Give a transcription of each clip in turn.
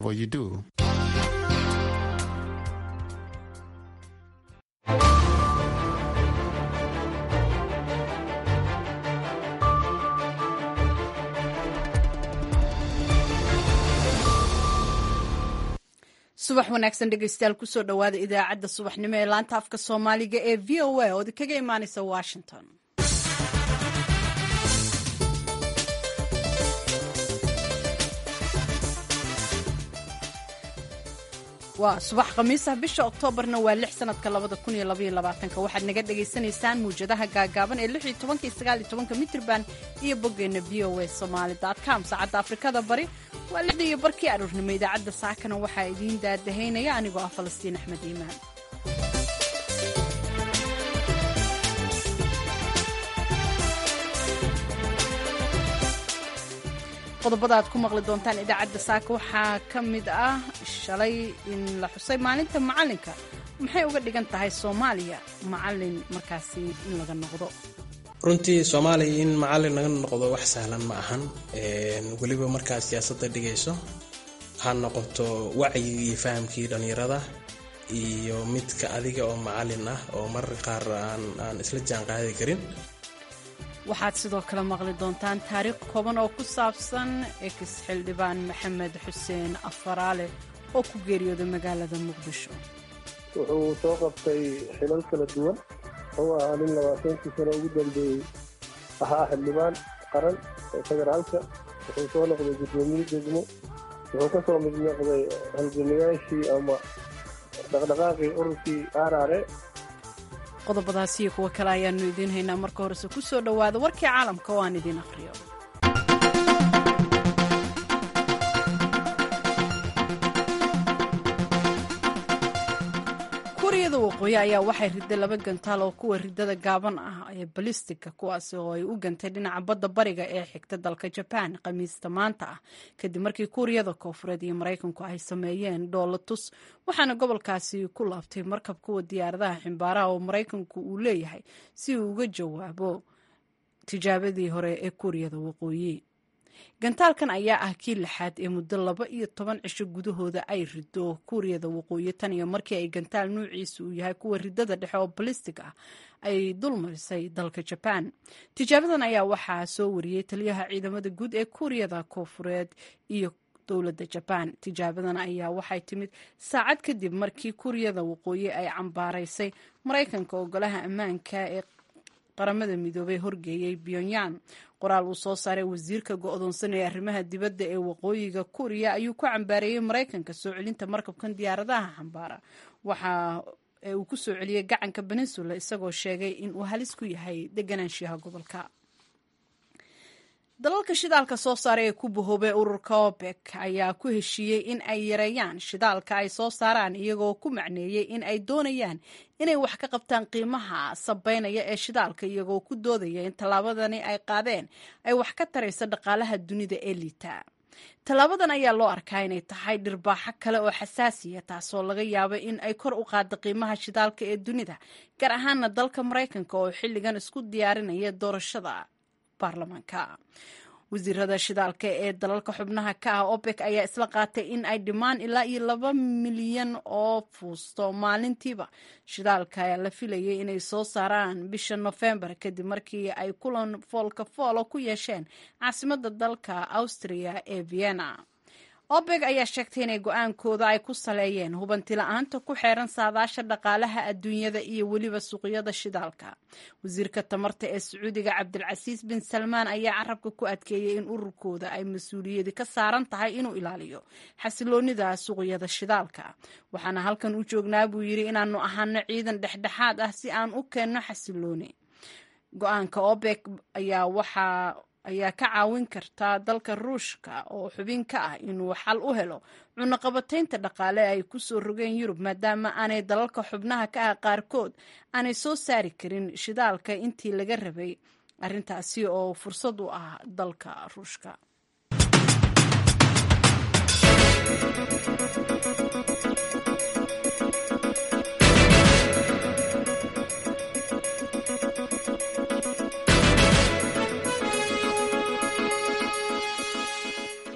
what you do. subax wanaagsan dhegeystayaal kusoo dhowaada idaacadda subaxnimo ee laanta afka soomaaliga ee v o a oo kaga imaaneysa washington waa subax khamiisah bisha oktoobarna waa lix sanadka labada kun iyo labaiyo labaatanka waxaad naga dhagaysanaysaan muwjadaha gaagaaban ee lix iyo tobanka iyo sagaal iyo tobanka mitrban iyo boggeenna v o a somaali com saacadda afrikada bari waa lixda iyo barkii aroornimo idaacadda saakana waxaa idiin daadahaynaya anigoo ah falastiin axmed iimaan qodobada aad ku maqli doontaan idaacadda saaka waxaa ka mid ah shalay in la xusay maalinta macalinka maxay uga dhigan tahay soomaaliya macalin markaasi in laga noqdo runtii soomaaliya in macalin laga noqdo wax sahlan ma ahan weliba markaa siyaasadda dhigayso ha noqoto wacyiga iyo fahamkii dhallinyarada iyo midka adiga oo macalin ah oo marar qaar aan isla jaan qaadi karin waxaad sidoo kale maqli doontaan taariikh kooban oo ku saabsan ex xildhibaan maxamed xuseen afaraale oo ku geeriyooday magaalada muqdisho wuxuu soo qabtay xilal kala duwan wuxuu ahaa nin labaatankii sano ugu dambeeyey ahaa xildhibaan qaran ee federaalka wuxuu soo noqday guddoomiye degmo wuxuu ka soo mid noqday halgamayaashii ama dhaqdhaqaaqii ururkii aarare qodobadaas iyo kuwo kale ayaanu idiin haynaa marka horese ku soo dhowaada warkii caalamka oo aan idiin aqhriyo kuuriyada waqooyi ayaa waxay riday laba gantaal oo kuwa ridada gaaban ah ee balistiga kuwaasi oo ay u gantay dhinaca badda bariga ee xigta dalka jabaan khamiista maanta ah kadib markii kuuriyada koofureed iyo maraykanku ay sameeyeen dhoolatus waxaana gobolkaasi ku laabtay markab kuwa diyaaradaha ximbaaraha oo maraykanku uu leeyahay si uu uga jawaabo tijaabadii hore ee kuuriyada waqooyi gantaalkan ayaa ah kii lixaad ee muddo laba iyo toban cisho gudahooda ay rido kuuriyada waqooyi tan iyo markii ay gantaal nuuciisa uu yahay kuwa ridada dhexe oo balistig ah ay dulmarisay dalka jabaan tijaabadan ayaa waxaa soo wariyey taliyaha ciidamada guud ee kuuriyada koofureed iyo dowladda jabaan tijaabadan ayaa waxay timid saacad kadib markii kuuriyada waqooyi ay cambaaraysay maraykanka ogolaha ammaanka ee qaramada midoobey horgeeyey pyongyang qoraal uu soo saaray wasiirka go-doonsan ee arrimaha dibadda ee waqooyiga kuuriya ayuu ku cambaareeyey maraykanka soo celinta markabkan diyaaradaha xambaara waxa uu ku soo celiyey gacanka peninsula isagoo sheegay in uu halis ku yahay deganaanshiyaha gobolka dalalka shidaalka soo saara ee ku bahoobay ururka obek ayaa ku heshiiyey in ay yareeyaan shidaalka ay soo saaraan iyagoo ku macneeyey in ay doonayaan inay wax ka qabtaan qiimaha sabeynaya ee shidaalka iyagoo ku doodaya in tallaabadani ay qaadeen ay wax ka tarayso dhaqaalaha dunida ee liita tallaabadan ayaa loo arkaa inay tahay dhirbaaxo kale oo xasaasiya taasoo laga yaabo in ay kor u qaaddo qiimaha shidaalka ee dunida gaar ahaana dalka maraykanka oo xilligan isku diyaarinaya doorashada baarlamaanka wasiirada shidaalka ee dalalka xubnaha ka ah opec ayaa isla qaatay in ay dhimaan ilaa iyo laba milyan oo fuusto maalintiiba shidaalka la filayay inay soo saaraan bisha nofembar kadib markii ay kulan foolka foolo ku yeesheen caasimada dalka austria ee vienna obeg ayaa sheegtay inay go-aankooda ay ku saleeyeen hubanti la-aanta ku xeeran saadaasha dhaqaalaha adduunyada iyo weliba suuqyada shidaalka wasiirka tamarta ee sacuudiga cabdilcasiis bin salmaan ayaa carabka ku adkeeyey in ururkooda ay mas-uuliyadi ka saaran tahay inuu ilaaliyo xasiloonida suuqyada shidaalka waxaana halkan u joognaa buu yidhi inaanu ahaano ciidan dhexdhexaad ah si aan u keenno xasilooni go-aanka obeg ayaa waxaa ayaa ka caawin karta dalka ruushka oo xubin ka ah inuu xal u helo cunaqabataynta dhaqaale ay ku soo rogeen yurub maadaama aanay dalalka xubnaha ka ah qaarkood aanay soo saari karin shidaalka intii laga rabay arrintaasi oo fursad u ah dalka ruushka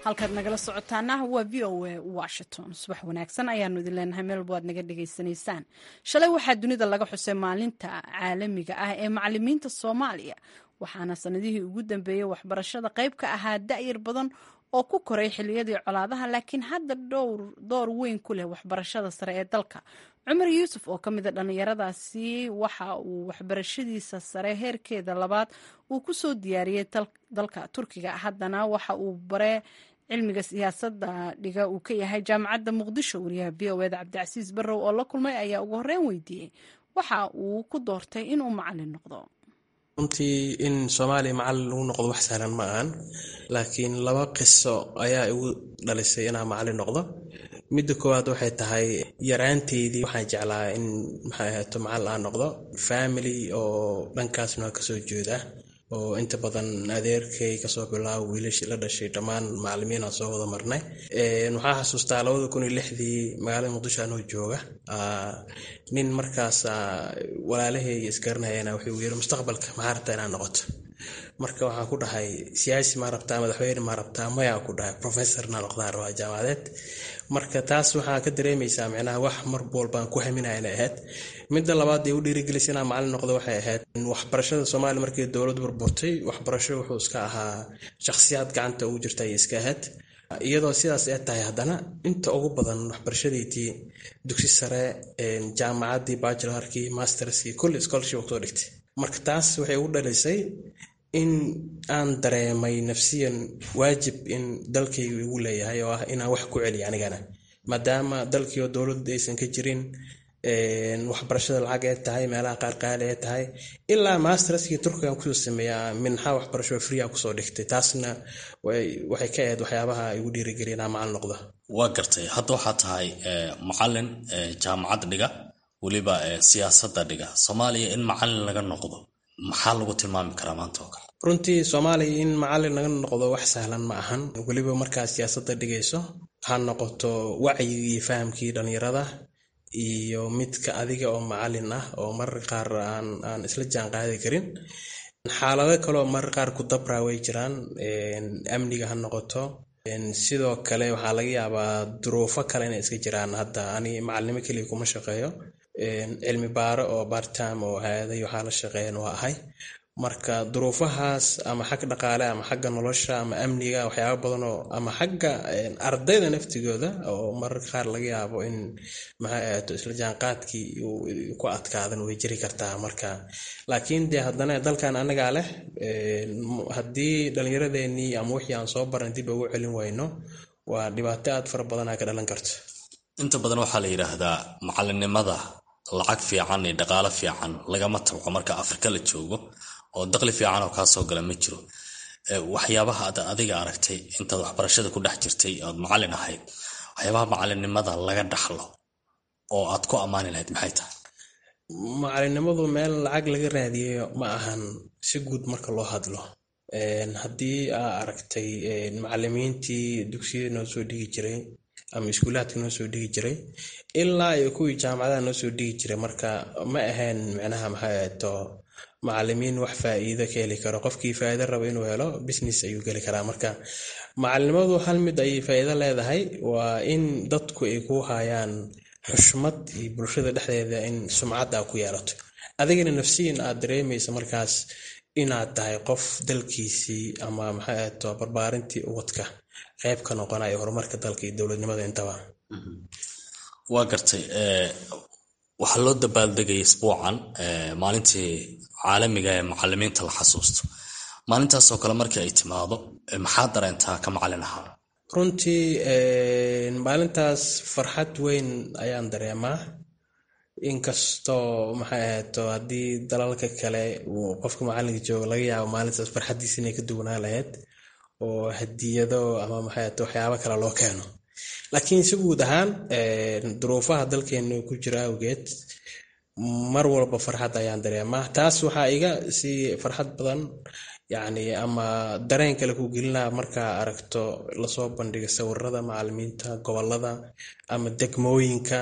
halkaad nagala socotaana waa v o a washington subax wanaagsan ayaanu idin leenahay meel walba aad naga dhegaysanaysaan shalay waxaa dunida laga xusay maalinta caalamiga ah ee macalimiinta soomaaliya waxaana sanadihii ugu dambeeyey waxbarashada qayb ka ahaa da'yar badan oo ku koray xiliyadii colaadaha laakiin hadda door weyn ku leh waxbarashada sare ee dalka cumar yuusuf oo ka mid a dhallinyaradaasi waxa uu waxbarashadiisa sare heerkeeda labaad uu ku soo diyaariyey dalka turkiga haddana waxa uu bare cilmiga siyaasadda dhiga uu ka yahay jaamacadda muqdisho wariyaha v o eda cabdicasiis barrow oo la kulmay ayaa ugu horreyn weydiiyey waxa uu ku doortay inuu macalin noqdo runtii in soomaaliya macalin lagu noqdo wax sahlan ma ahan laakiin laba qiso ayaa igu dhalisay inaan macalin noqdo midda koowaad waxay tahay yaraanteydii waxaan jeclaa in maxay ahaato macalin aan noqdo family oo dhankaasna kasoo jeeda oo inta badan adeerkay kasoo bilaabo wiilashii la dhashay dhammaan macalimiinaan soo wada marnay waxaa xasuustaa labada kun iyo lixdii magaalada muqdisho anoo jooga nin markaas walaalahey isgaranayana wuxuu yiri mustaqbalka maxaa rabtaa inaad noqoto marka waxaan ku dhahay siyaasi maa rabtaa madaxweyne maa rabtaa mayaa ku dhahay professorna noqdaan rabaa jaamacadeed marka taas waxaa ka dareemaysaa micnaha wax mar walbaan ku haminaya inay ahayd midda labaad ee u dhiirigelisay inaan macalin noqdo waxay ahayd waxbarashada soomaaliya markii dowlad burburtay waxbarasho wuxuu iska ahaa shakhsiyaad gacanta ugu jirta ayay iska ahayd iyadoo sidaas ee tahay haddana inta ugu badan waxbarashadeydii dugsi sare jaamacaddii bachelarkii masterskii kulli scholarship kusoo dhigtay marka taas waxay ugu dhalisay in aan dareemay nafsiyan waajib in dalkaygu igu leeyahay oo ah inaan wax ku celiyo anigana maadaama dalkii oo dowladda aysan ka jirin waxbarashada lacag ee tahay meelaha qaar qaali ee tahay ilaa masterskii turkigan kusoo sameeyaa minxa waxbarasho fria kusoo dhigtay taasna waxay ka ahayd waxyaabaha igu dhiirigeliya inaan macalin noqdo waa gartay hadda waxaa tahay macalin jaamacad dhiga weliba siyaasadda dhiga soomaaliya in macalin laga noqdo maxaa lagu tilmaami karaa maanta oo kale runtii soomaaliya in macalin laga noqdo wax sahlan ma ahan weliba markaa siyaasadda dhigayso ha noqoto wacyigii iyo fahamkii dhallinyarada iyo midka adiga oo macalin ah oo marar qaar aan isla jaan qaadi karin xaalado kaleoo marar qaar ku dabraa way jiraan amniga ha noqoto sidoo kale waxaa laga yaabaa duruufo kale inay iska jiraan hadda ani macalinimo keliya kuma shaqeeyo cilmi baaro oo bartime oo hay-aday waxaa la shaqeeyan waa ahay marka duruufahaas ama xag dhaqaale ama xagga nolosha ama amniga waxyaaba badanoo ama xagga ardayda naftigooda oo mararka qaar laga yaabo in maxay ahaato isla jaanqaadkii ku adkaadan way jiri kartaa marka laakiin dee haddana dalkan annagaa leh haddii dhallinyaradeenii ama wixii aan soo baran dib ugu celin wayno waa dhibaato aad fara badanaa ka dhalan karto inta badan waxaa la yidhaahdaa macalinimada lacag fiican iyo dhaqaalo fiican lagama tabco marka afrika la joogo oo daqli fiican oo kaa soo gala ma jiro waxyaabaha ad adiga aragtay intaad waxbarashada ku dhex jirtay oad macalin ahayd waxyaabaha macalinimada laga dhaxlo oo aad ku ammaani lahayd maxay tahay macalinimadu meel lacag laga raadiyo ma ahan si guud marka loo hadlo haddii aa aragtay macalimiintii dugsiyada noo soo dhigi jiray ama iskuulaadka noo soo dhigi jiray ilaa iyo kuwii jaamacadaha noo soo dhigi jiray marka ma ahayn micnaha maxay ahayto macalimiin wax faa'iido ka heli karo qofkii faa'iido raba inuu helo business ayuu geli karaa marka macalinimadu hal mid ayay faa'iido leedahay waa in dadku ay ku hayaan xushmad iyo bulshada dhexdeeda in sumcad aa ku yeelato adigana nafsiyan aad dareemaysa markaas inaad tahay qof dalkiisii ama maxay ahayto barbaarintii ubadka qayb ka noqonayo horumarka dalka iyo dowladnimada intaba waa gartay waxaa loo dabaaldegaya isbuucan maalintii caalamiga ee macalimiinta la xasuusto maalintaasoo kale markii ay timaado maxaa dareentaa ka macalin ahaa runtii maalintaas farxad weyn ayaan dareemaa inkastoo maxay ahayto haddii dalalka kale uu qofka macalinka jooga laga yaabo maalintaas farxaddiisa inay ka duwanaa lahayd oo hadiyado ama maxay ahayto waxyaabo kale loo keeno laakiin si guud ahaan duruufaha dalkeena ku jira awgeed mar walba farxad ayaan dareemaa taas waxaa iga sii farxad badan yacni ama dareen kale ku gelinaa markaa aragto lasoo bandhiga sawirada macalimiinta gobolada ama degmooyinka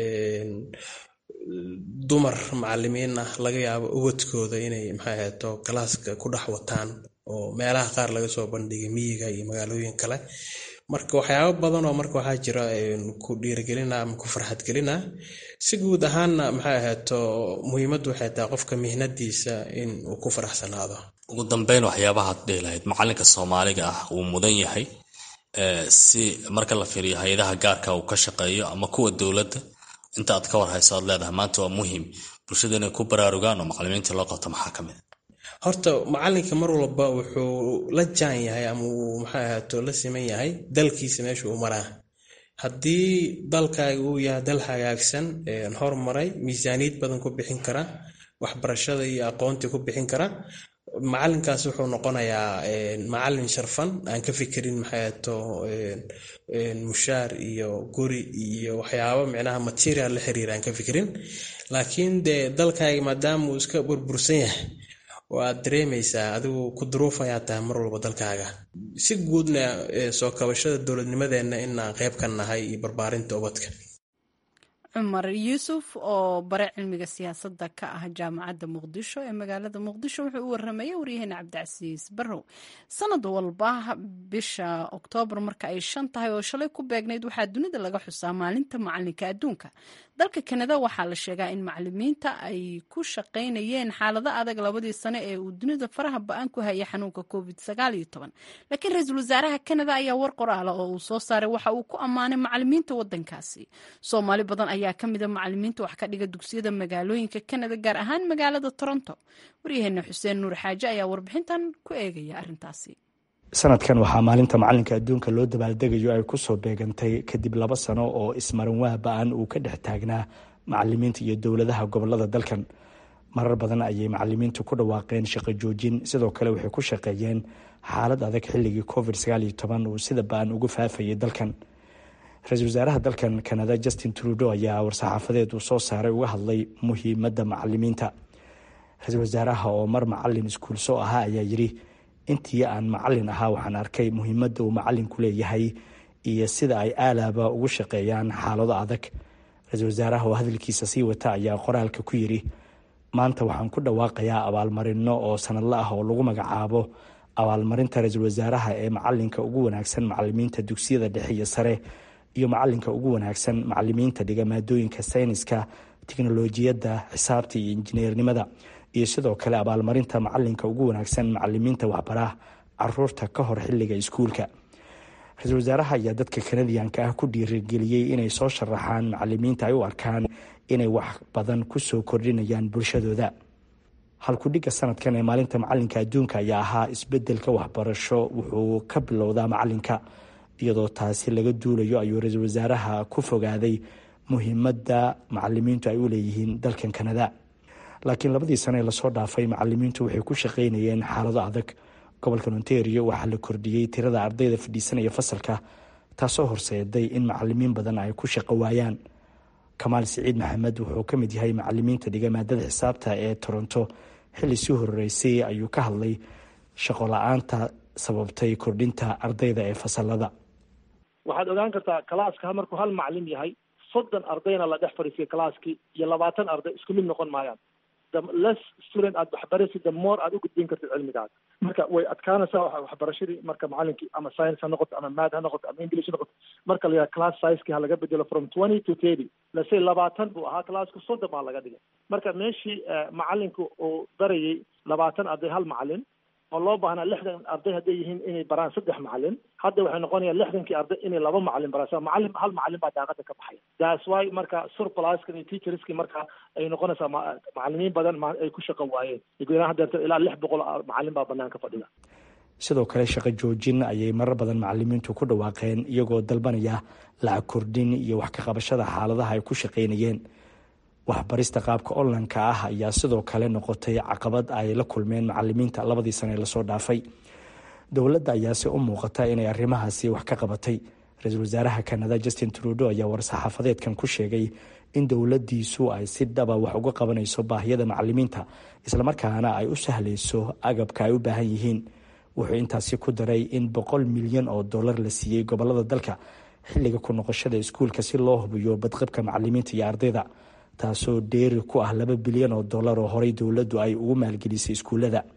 dumar macalimiin ah laga yaabo ubadkooda inay maxay ahayto galaaska ku dhex wataan oo meelaha qaar laga soo bandhigay miyiga iyo magaalooyin kale marka waxyaabo badan oo marka waxaa jira ku dhiirigelina ama ku farxadgelina si guud ahaanna maxay ahaato muhiimaddu waxay tahay qofka mihnadiisa in uu ku faraxsanaado ugu dambeyn waxyaabahaad dhihi lahayd macalinka soomaaliga ah wuu mudan yahay si marka la fiiriyo hay-adaha gaarka uu ka shaqeeyo ama kuwa dowladda inta aad ka war hayso aad leedahay maanta waa muhiim bulshada inay ku baraarugaan oo macalimiintii loo qabto maxaa ka mid horta macalinka mar walba wuxuu la jaan yahay ama uu maxay ahaato la siman yahay dalkiisa meesha uu maraa haddii dalkaaga uu yahay dal hagaagsan hormaray miisaaniyad badan ku bixin kara waxbarashada iyo aqoontii ku bixin kara macalinkaas wuxuu noqonayaa macalin sharfan aan ka fikirin maxayto mushaar iyo guri iyo waxyaabo micnaha material la xiriira aan ka fikirin laakiin dee dalkaaga maadaama uu iska burbursan yahay oo aad dareemaysaa adigu ku duruuf ayaa tahay mar walba dalkaaga si guudna soo kabashada dowladnimadeenna inaan qayb ka nahay iyo barbaarinta ubadka cumar yuusuf oo bare cilmiga siyaasadda ka ah jaamacadda muqdisho ee magaalada muqdisho wuxuu u waramayay waryaheena cabdicasiis barrow sanad walba bisha oktoobar marka ay shan tahay oo shalay ku beegnayd waxaa dunida laga xusaa maalinta macalinka adduunka dalka kanada waxaa la sheegaa in macalimiinta ay ku shaqaynayeen xaalado adag labadii sano ee uu dunida faraha ba-an ku hayay xanuunka covid laakiin ra-iisul wasaaraha kanada ayaa war qoraala oo uu soo saaray waxa uu ku ammaanay macalimiinta wadankaasi soomaali badan ayaa ka mida macalimiinta wax ka dhiga dugsiyada magaalooyinka kanada gaar ahaan magaalada toronto waryaheena xuseen nuur xaaje ayaa warbixintan ku eegaya arintaasi sanadkan waxaa maalinta macalinka adduunka loo dabaaldegayo ay kusoo beegantay kadib laba sano oo ismaranwaa ba-an uu ka dhex taagnaa macalimiinta iyo dowladaha gobolada dalkan marar badan ayay macalimiintu ku dhawaaqeen shaqo joojin sidoo kale waxay ku shaqeeyeen xaalad adag xilligii covid uu sida ba-an ugu faafayay dalkan ra-iisul wasaaraha dalkan kanada justin trudo ayaa war-saxaafadeed uu soo saaray uga hadlay muhiimadda macalimiinta ra-iisul wasaaraha oo mar macalin iskuulso ahaa ayaa yidhi intii aan macalin ahaa waxaan arkay muhiimadda uu macalinku leeyahay iyo sida ay aalaaba ugu shaqeeyaan xaalado adag ra-iisul wasaaraha oo hadalkiisa sii wata ayaa qoraalka ku yidhi maanta waxaan ku dhawaaqayaa abaalmarino oo sanadla ah oo lagu magacaabo abaalmarinta ra-iisul wasaaraha ee macalinka ugu wanaagsan macalimiinta dugsiyada dhexe iyo sare iyo macalinka ugu wanaagsan macalimiinta dhiga maadooyinka sayniska tiknolojiyadda xisaabta iyo injineernimada iyo sidoo kale abaalmarinta macalinka ugu wanaagsan macalimiinta waxbaraha caruurta ka hor xilliga iskuulka ra-iisul wasaaraha ayaa dadka kanadiyanka ah ku dhiirigeliyey inay soo sharaxaan macalimiinta ay u arkaan inay wax badan kusoo kordhinayaan bulshadooda halkudhigga sanadkan ee maalinta macalinka adduunka ayaa ahaa isbedelka waxbarasho wuxuu ka bilowdaa macalinka iyadoo taasi laga duulayo ayuu ra-iisul wasaaraha ku fogaaday muhiimadda macalimiintu ay u leeyihiin dalkan kanada laakiin labadii sano ee lasoo dhaafay macalimiintu waxay ku shaqaynayeen xaalado adag gobolkan ontario waxaa la kordhiyey tirada ardayda fadhiisanaya fasalka taasoo horseeday in macalimiin badan ay ku shaqo waayaan kamaal siciid maxamed wuxuu ka mid yahay macalimiinta dhiga maadada xisaabta ee toronto xilli sii horeysay ayuu ka hadlay shaqo la-aanta sababtay kordhinta ardayda ee fasalada waxaad ogaan kartaa kalaaska markuu hal macalin yahay soddon ardayna la dhex fadhiisiya kalaaskii iyo labaatan arday isku mid noqon maayaan the less student aad waxbaraysid the more aad u gudbin kartid cilmigaada marka way adkaanaysaa waxbarashadii marka macalinkii ama science ha noqoto ama maad ha noqoto ama english ha noqoto marka la yidhaha class sizekii ha laga bedelo from twenty to thirty lase labaatan buu ahaa classku soddon baa laga dhigay marka meeshii macalinku uu barayay labaatan arday hal macalin oo loo baahnaa lixdan arday hadday yihiin inay baraan saddex macalin hadda waxay noqonayaan lixdankii arday inay laba macalin baraan so macalin hal macalin baa daaqada ka baxaya that's why marka surpluskan iyo teacherski marka ay noqonaysaa macalimiin badan ay ku shaqo waayeen gudaha deerto ilaa lix boqol macalin baa banaanka fadhida sidoo kale shaqo joojin ayay marar badan macalimiintu ku dhawaaqeen iyagoo dalbanaya lacag kordhin iyo wax ka qabashada xaaladaha ay ku shaqaynayeen waxbarista qaabka onlineka ah ayaa sidoo kale noqotay caqabad ay la kulmeen macalimiinta labadii sane ee lasoo dhaafay dowladda ayaase u muuqata inay arrimahaasi wax ka qabatay ra-iisul wasaaraha kanada justin trudo ayaa war-saxaafadeedkan ku sheegay in dowladdiisu ay si dhaba wax uga qabanayso baahiyada macalimiinta islamarkaana ay u sahlayso agabka ay u baahan yihiin wuxuu intaasi ku daray in boqol milyan oo dollar la siiyey gobolada dalka xilliga ku noqoshada iskuulka si loo hubiyo badqabka macalimiinta iyo ardayda taasoo dheeri ku ah laba bilyan oo dollar oo horey dowladdu ay ugu maalgelisay iskuullada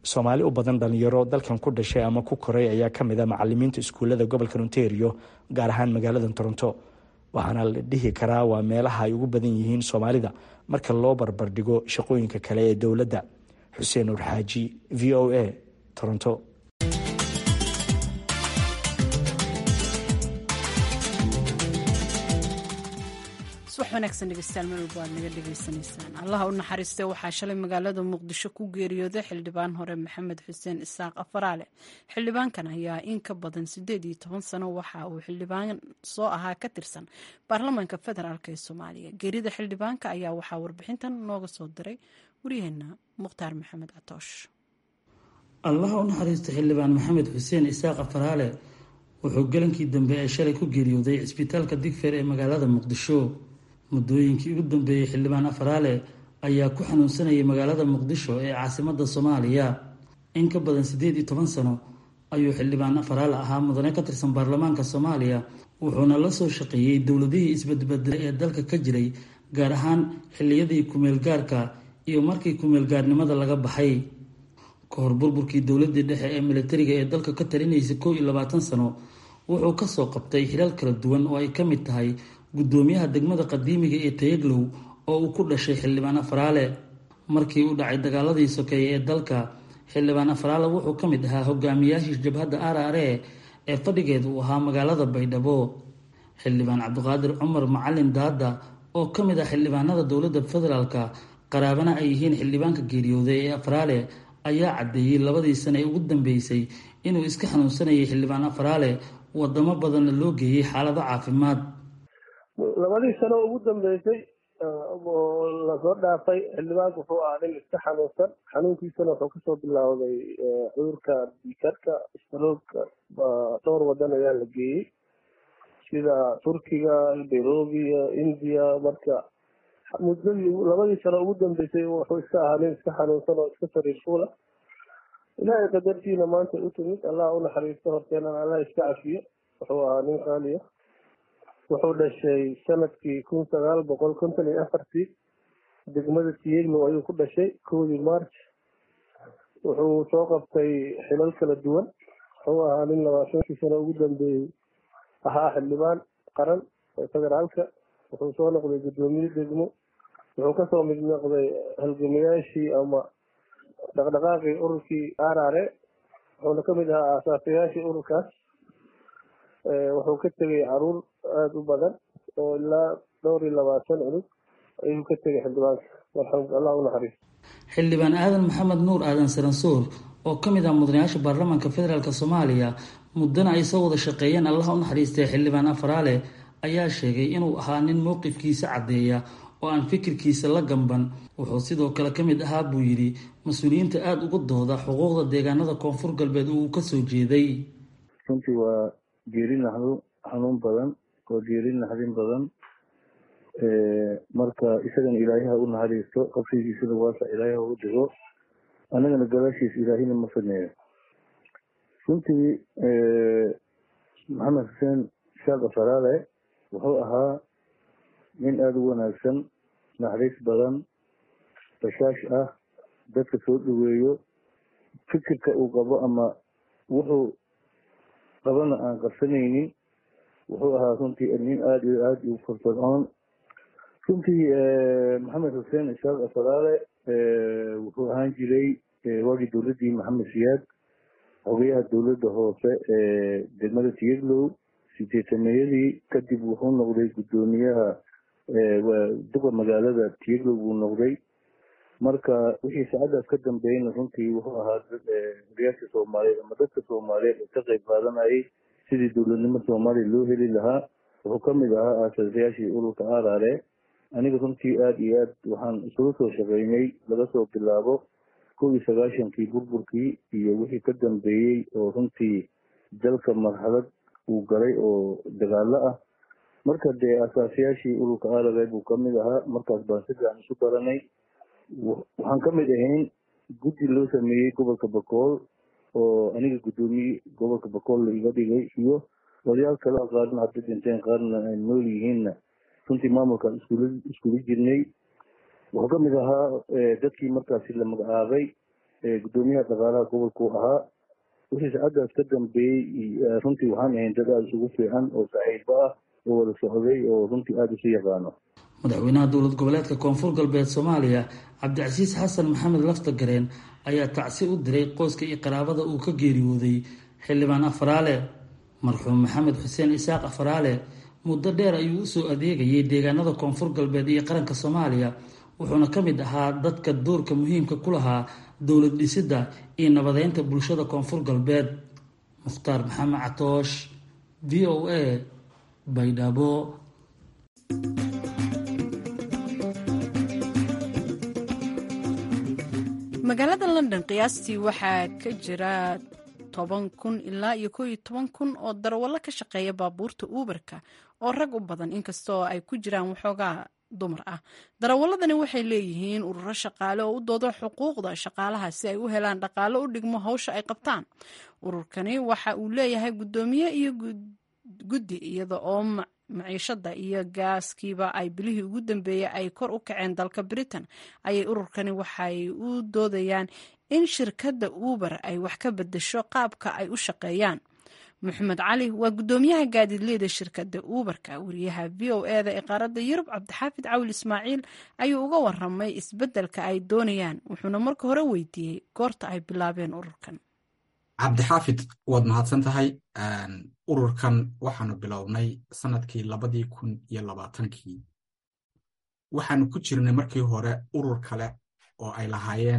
soomaali u badan dhalinyaro dalkan ku dhashay ama ku koray ayaa ka mid a macalimiinta iskuullada gobolka ontario gaar ahaan magaalada toronto waxaana la dhihi karaa waa meelaha ay ugu badan yihiin soomaalida marka loo barbardhigo shaqooyinka kale ee dowladda xuseen nur xaaji v o a toronto subax wanaagsan dhegeystayaal meel walba aad naga dhegeysanaysaan allaha u naxariistay waxaa shalay magaalada muqdisho ku geeriyooday xildhibaan hore maxamed xuseen isaaq afaraale xildhibaankan ayaa in ka badan siddeed iyo toban sano waxa uu xildhibaan soo ahaa ka tirsan baarlamaanka federaalk ee soomaaliya geerida xildhibaanka ayaa waxaa warbixintan nooga soo diray waryaheena mukhtaar maxamed catoosh allaha u naxariista xildhibaan maxamed xuseen isaaq afaraale wuxuu galankii dambe ee shalay ku geeriyooday cisbitaalka digfeer ee magaalada muqdisho muddooyinkii ugu dambeeyey xildhibaan afaraale ayaa ku xanuunsanayay magaalada muqdisho ee caasimada soomaaliya in ka badan siddeed iyo toban sano ayuu xildhibaan afaraale ahaa mudane ka tirsan baarlamaanka soomaaliya wuxuuna la soo shaqeeyey dowladihii isbadbedelay ee dalka ka jiray gaar ahaan xilliyadii kumeelgaarka iyo markii kumeelgaarnimada laga baxay ka hor burburkii dowladii dhexe ee militariga ee dalka ka talinaysay kow iyo labaatan sano wuxuu kasoo qabtay xilaal kala duwan oo ay ka mid tahay guddoomiyaha degmada qadiimiga ee tayaglow oo uu ku dhashay xildhibaan afaraale markii uu dhacay dagaaladii sokeeye ee dalka xildhibaan afaraale wuxuu ka mid ahaa hogaamiyaashii jabhadda arare ee fadhigeeda uu ahaa magaalada baydhabo xildhibaan cabdiqaadir cumar macalin daada oo ka mid ah xildhibaanada dowladda federaalka qaraabana ay yihiin xildhibaanka geeriyooday ee afaraale ayaa caddeeyey labadii sane ee ugu dambeysay inuu iska xanuunsanayay xildhibaan afaraale wadamo badanna loo geeyey xaalado caafimaad labadii sano ugu dambeysay oo lasoo dhaafay xildhibaanku wuxuu ahaa nin iska xanuunsan xanuunkiisana wuxuu kasoo bilaawday cudurka dikarka stroogka dhowr wadan ayaa la geeyey sida turkiga nairobi india marka muddadii labadii sano ugu dambeysay wuxuu iska ahaa nin iska xanuunsan oo iska sariir fuula ilaahay qadartiina maanta u timid allah u naxariisto horteenana allah iska cafiyo wuxuu ahaa nin qaaliya wuxuu dhashay sanadkii kun sagaal boqol konton iyo afartii degmada tiyeglow ayuu ku dhashay kowdii march wuxuu soo qabtay xilal kala duwan wuxuu ahaa nin labaatankii sano ugu dambeeyey ahaa xildhibaan qaran ee federaalka wuxuu soo noqday guddoomiye degmo wuxuu kasoo mid noqday halgamayaashii ama dhaqdhaqaaqii ururkii arare wuxuuna kamid ahaa aasaasayaashii ururkaas wuxuu ka tegay caruur aada u badan oo ilaa dhowr iyo labaatan cunug ayuu ka tegay xildhibaanka allah u naxariisto xildhibaan aadan maxamed nuur aadan saransuur oo ka mid ah mudanayaasha baarlamaanka federaalk soomaaliya muddana ay soo wada shaqeeyeen allah u naxariistay xildhibaan afaraale ayaa sheegay inuu ahaa nin mowqifkiisa caddeeya oo aan fikirkiisa la gamban wuxuu sidoo kale ka mid ahaa buu yidhi mas-uuliyiinta aada uga dooda xuquuqda deegaanada koonfur galbeed uu kasoo jeeday runtii waa geeri naxdo xanuun badan waa geeri naxdin badan marka isagana ilaayaha u naxariisto qabsigiisana waasa ilaayaha u dhigo annagana gadaashiis ilaahina ma sameeyo runtii maxamed xuseen shaaq afaraale wuxuu ahaa nin aada u wanaagsan naxariis badan bashaash ah dadka soo dhaweeyo fikirka uu qabo ama wuxuu qabana aan qarsanaynin wuxuu ahaa runtii nin aada iyo aada u firfircoon runtii maxamed xuseen ishaaq afaraale wuxuu ahaan jiray waagii dowladdii maxamed siyaad xogayaha dowladda hoose ee degmada tiyaglow sideetameeyadii kadib wuxuu noqday guddoomiyaha duqa magaalada tiyaglow buu noqday marka wixii saacadaas ka dambeeyna runtii wuxuu ahaa hogayaasha soomaaliyeed ama dadka soomaaliyeed ee ka qayb qaadanayay sidii dowladnimo soomaaliya loo heli lahaa wuxuu kamid ahaa aasasayaashii ururka arare aniga runtii aada iyo aad waxaan isugu soo shaqeynay laga soo bilaabo kow iyo sagaashankii burburkii iyo wixii ka dambeeyey oo runtii dalka marxalad uu galay oo dagaalo ah marka dee asaasayaashii ururka arare buu kamid ahaa markaas baan si fiican isu baranay waxaan kamid ahayn guddi loo sameeyey gobolka bakool oo aniga guddoomiye gobolka bakool la iga dhigay iyo odayaal kale qaarna hadda dhinteen qaarna ay nool yihiinna runtii maamulkaan iskula iskula jirnay wuxuu kamid ahaa dadkii markaasi la magacaabay gudoomiyaha dhaqaalaha gobolkuu ahaa wixii saacadaas ka dambeeyey runtii waxaan ahayn dad aada isugu fiican oo saaxiibo ah oo wada socday oo runtii aada isu yaqaano madaxweynaha dowlad goboleedka koonfur galbeed soomaaliya cabdicasiis xasan maxamed laftagareen ayaa tacsi u diray qoyska iyo qaraabada uu ka geeriyooday xildhibaan afaraale marxuum maxamed xuseen isaaq afaraale muddo dheer ayuu usoo adeegayay deegaanada koonfur galbeed iyo qaranka soomaaliya wuxuuna ka mid ahaa dadka doorka muhiimka ku lahaa dowlad dhisidda iyo nabadeynta bulshada koonfur galbeed mukhtaar maxamed catoosh v o a baydhabo magaalada london qiyaastii waxaa ka jira toban kun ilaa iyo koo iyo toban kun oo darawallo ka shaqeeya baabuurta uuberka oo rag u badan inkastoo ay ku jiraan waxoogaa dumar ah darawaladani waxay leeyihiin ururo shaqaale oo u doodo xuquuqda shaqaalaha si ay u helaan dhaqaalo u dhigmo hawsha ay qabtaan ururkani waxa uu leeyahay guddoomiye iyo guddi iyada oo maciishada iyo gaaskiiba ay bilihii ugu dambeeyey ay kor u kaceen dalka britain ayay ururkani waxay u doodayaan in shirkadda uber ay wax ka bedesho qaabka ay u shaqeeyaan maxamed cali waa guddoomiyaha gaadiidleyda shirkadda uberka wariyaha v o eda ee qaaradda yurub cabdixaafid cawil ismaaciil ayuu uga waramay isbeddelka ay doonayaan wuxuuna marka hore weydiiyey goorta ay bilaabeen ururkan cabdixaafid waad mahadsan tahay ururkan waxaanu bilownay sanadkii labadii kun iyo labaatankii waxaanu ku jirnay markii hore urur kale oo ay lahaayeen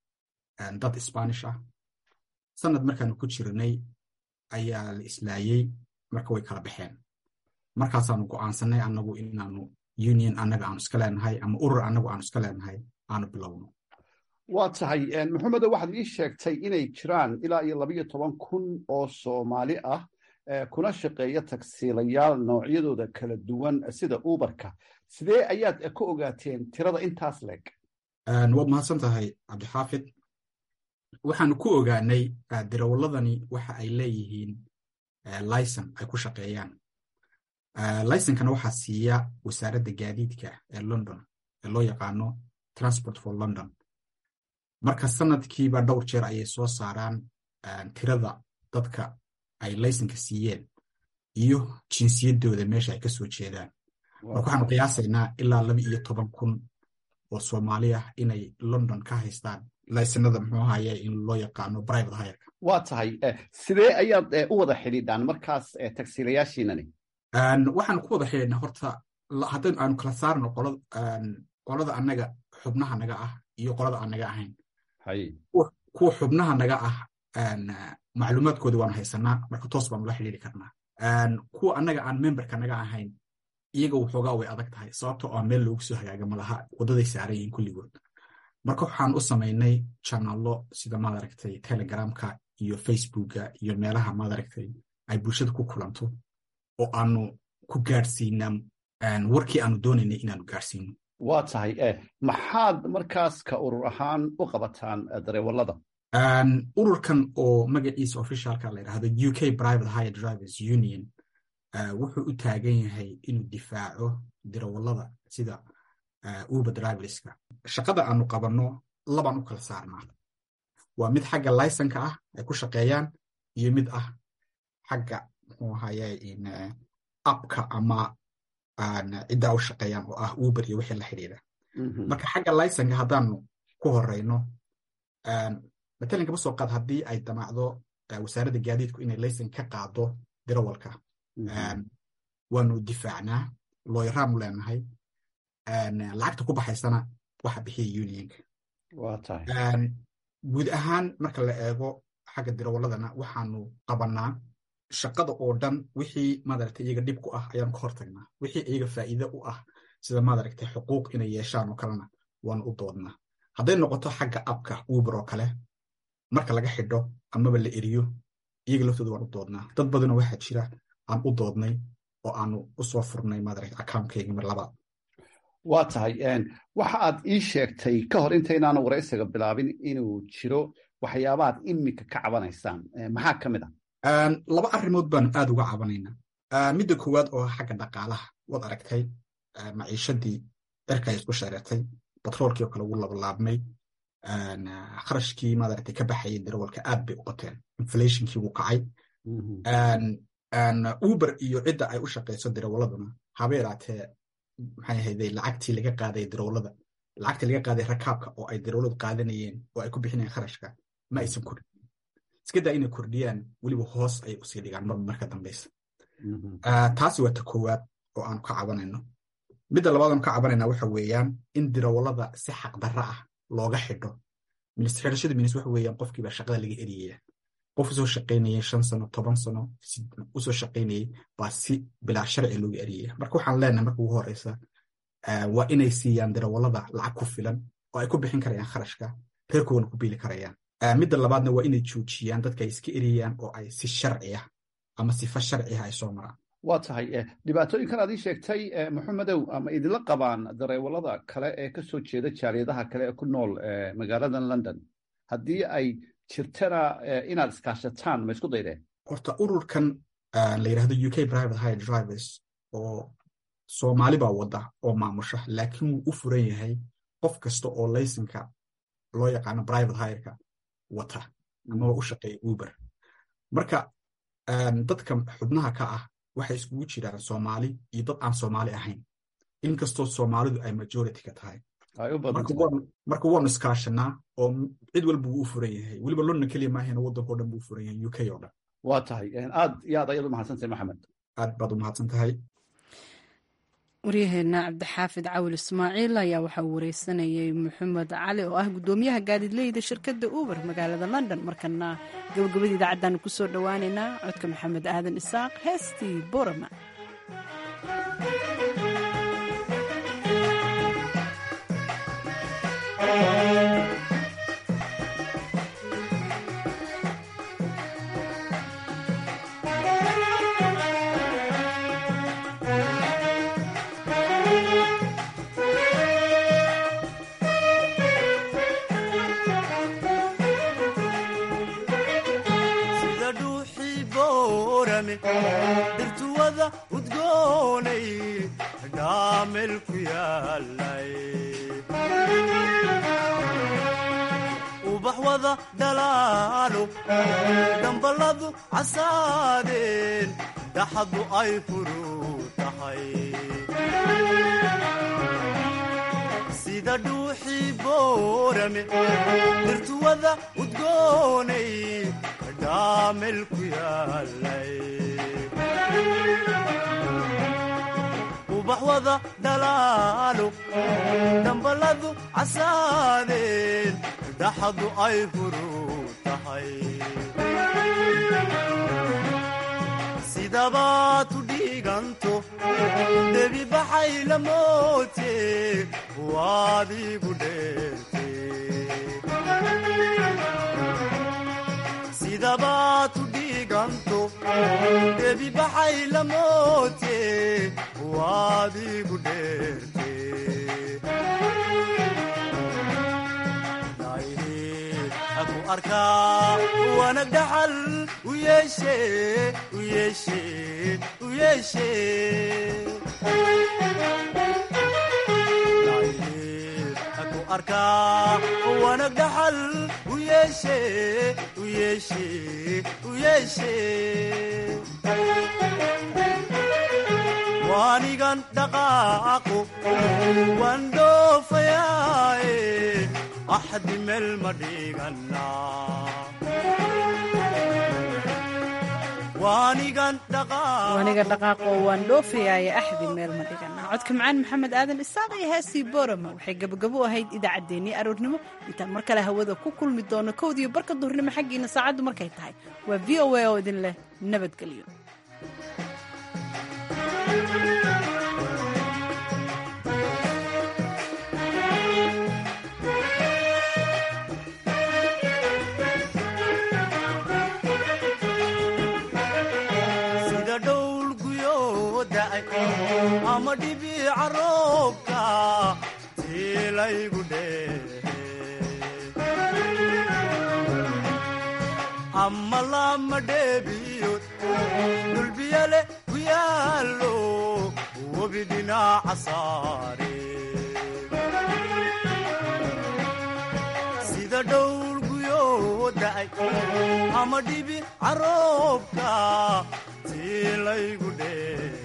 dad sbanish ah sanad markaanu ku jirnay ayaa la islaayey marka way kala baxeen markaasaanu go'aansanay annagu inaanu union annaga aanu iska leenahay ama urur annagu aanu iska leenahay aanu bilowno waa tahay maxamedo waxaad ii sheegtay inay jiraan ilaa iyo labayo toban kun oo soomaali ah kuna shaqeeya tagsiilayaal noocyadooda kala duwan sida uberka sidee ayaad ka ogaateen tirada intaas leeg waad mahadsan tahay cabdixaafid waxaanu ku ogaanay dirawaladani waxa ay leeyihiin licen ay ku shaqeeyaan licenkana waxaa siiya wasaaradda gaadiidka ee london ee loo yaqaano transport for london marka sanadkiiba dhowr jeer ayay soo saaraan tirada dadka ay laysanka siiyeen iyo jinsiyadooda meesha ay ka soo jeedaan marka waxaanu qiyaasaynaa ilaa laba iyo toban kun oo soomaali ah inay london ka haystaan laysanada muxuu ahaye in loo yaqaano private hireka waa tahay sidee ayaad u wada xidhiidhaan markaas tagsiilayaashiinani waxaanu ku wada xidhiidhnaa horta haddaynu aanu kala saarno qolada annaga xubnaha naga ah iyo qolada aan naga ahayn kuwa xubnaha naga ah macluumaadkooda waanu haysanaa marka toos baanu la xidhiiri karnaa kuwa annaga aan memberka naga ahayn iyaga waxoogaa way adag tahay sababto oo meel loogu soo hagaaga malaha waddaday saaran yihiin kulligood marka waxaan u samaynay janalo sida maaragtay telegramka iyo facebooka iyo meelaha maaragtay ay bulshada ku kulanto oo aanu ku gaadhsiinaa warkii aanu doonaynay inaanu gaadhsiino waa tahay maxaad markaas ka urur ahaan u qabataan dareewalada ururkan oo magaciisa officialka la yidhahdo u k private higher drivers union wuxuu u taagan yahay inuu difaaco dirawallada sida uber driverska shaqada aanu qabanno labaan u kala saarnaa waa mid xagga licenka ah ay ku shaqeeyaan iyo mid ah xagga muxuu ahaye appka ama ciddaa u shaqeeyaan oo ah uber iyo wixii la xidhiidha marka xagga licenka haddaanu ku horeyno matalan kaba soo qaad haddii ay damacdo wasaaradda gaadiidku inay licen ka qaado dirawalka waanu difaacnaa looyaraanu leenahay lacagta ku baxaysana waxa bixiya unionka guud ahaan marka la eego xagga dirawaladana waxaanu qabannaa shaqada oo dhan wixii madaragtay iyaga dhib ku ah ayaanu ka hortagnaa wixii iyaga faa'iide u ah sida madaragtay xuquuq inay yeeshaan oo kalena waanu u doodnaa hadday noqoto xagga abka uber oo kale marka laga xidho amaba la eriyo iyaga laftooda waan u doodnaa dad badanoo waxaa jira aan u doodnay oo aanu u soo furnay madaragtay accountkaygii mar labaad waa tahay waxa aad ii sheegtay ka hor intaynaanu waraysiga bilaabin inuu jiro waxyaabaad iminka ka cabanaysaan maxaa ka mid ah laba arrimood baanu aad uga cabanaynaa midda koowaad oo xagga dhaqaalaha waad aragtay maciishadii cirka ay isku shareertay batroolkii oo kale ugu labalaabmay kharashkii maaragtay ka baxayay darawalka aad bay u qateen inflationkii wuu kacay uber iyo cidda ay u shaqayso darawaladuna haba yaraatee maxay ahayday lacagtii laga qaaday darawalada lacagtii laga qaaday rakaabka oo ay darawaladu qaadanayeen oo ay ku bixinayeen kharashka ma aysan kordhin iska daa inay kordhiyaan weliba hoos ay usii dhigaan marba marka dambeysa taasi waa ta koowaad oo aanu ka cabanayno midda labaad aanu ka cabanayna waxa weeyaan in darawalada si xaqdarra ah looga xidho xidhashada minis waxa weeyaan qofkiiba shaqada laga eriyaya qof usoo shaqaynayay shan sano toban sano usoo shaqaynayay baa si bilaa sharci looga eriyaya marka waxaan leenahay marka ugu horeysa waa inay siiyaan darawalada lacag ku filan oo ay ku bixin karayaan kharashka reerkoodana ku biili karayaan midda labaadna waa inay joojiyaan dadka ay iska eriyayaan oo ay si sharci ah ama sifa sharci ah ay soo maraan waa tahay dhibaatooyinkan aad ii sheegtay maxamedow ama idinla qabaan dareewalada kale ee ka soo jeeda jaaliyadaha kale ee ku nool magaaladan london haddii ay jirtana inaad iskaashataan ma isku daydeen horta ururkan la yidhahdo u k private high drivers oo soomaali baa wadda oo maamusha laakiin wuu u furan yahay qof kasta oo laysanka loo yaqaano private hireka wata amaba u shaqeeya uber marka dadka xubnaha ka ah waxay iskugu jiraan soomaali iyo dad aan soomaali ahayn inkastoo soomaalidu ay majority ka tahay marka waanu iskaashanaa oo cid walba wuu u furan yahay weliba london keliya maahena waddankao dhan buu u furan yahay u k oo dhan waa tahay aad iyo aad ayaad u mahadsantahay maxamed aad baad u mahadsan tahay waryaheena cabdixaafid cawil ismaaciil ayaa waxaa uu wareysanayay maxamed cali oo ah guddoomiyaha gaadiidleyda shirkadda uber magaalada london markana gabagabada idaacaddaanu kusoo dhowaaneynaa codka maxamed aadan isaaq heestii borama dirtuwada udgoonay dhaamel ku yaalay ubax wada dhalaalo damballadu casaadeen daxadu ay furuu tahay sida dhuuxii boorame dirtuwada udgoonay dhaamel ku yaalay ubax wada dhalaalo damballadu casaadeen daxadu ay furuu tahay sidabaad u dhiiganto debi baxay la moote waad igu dheerte sidabaad u dhiiganto debi baxay la moote waad igu dheerte aku arkaa wanag dhaxal u yeeshe u yeeshe u yeeshe aku arkaa wanag dhaxal u yeeshe u yeeshe u yeeshe waanigan dhaqaaqo waan dhoofayaaye axdi meel ma dhiganaa waanigan waaniga dhaqaaqo waan dhoofayaaya axdi meel ma dhiganaa codka macaan maxamed aadan isaaq iyo heestii borama waxay gabagabo ahayd idaacaddeenii aroornimo intaan mar kale hawada ku kulmi doono kowdiiyo barka duhurnimo xaggiina saacaddu markay tahay waa v o a oo idin leh nabadgelyo sida dhowl guyoo da'ay ama dhibiica roobka tiilaygu dheehe ama lama dheebiyood dhulbiyale ku yaallo webi dhinaca saare sida dhowr guyoo da'ay ama dhibi caroobka tii laygu dhee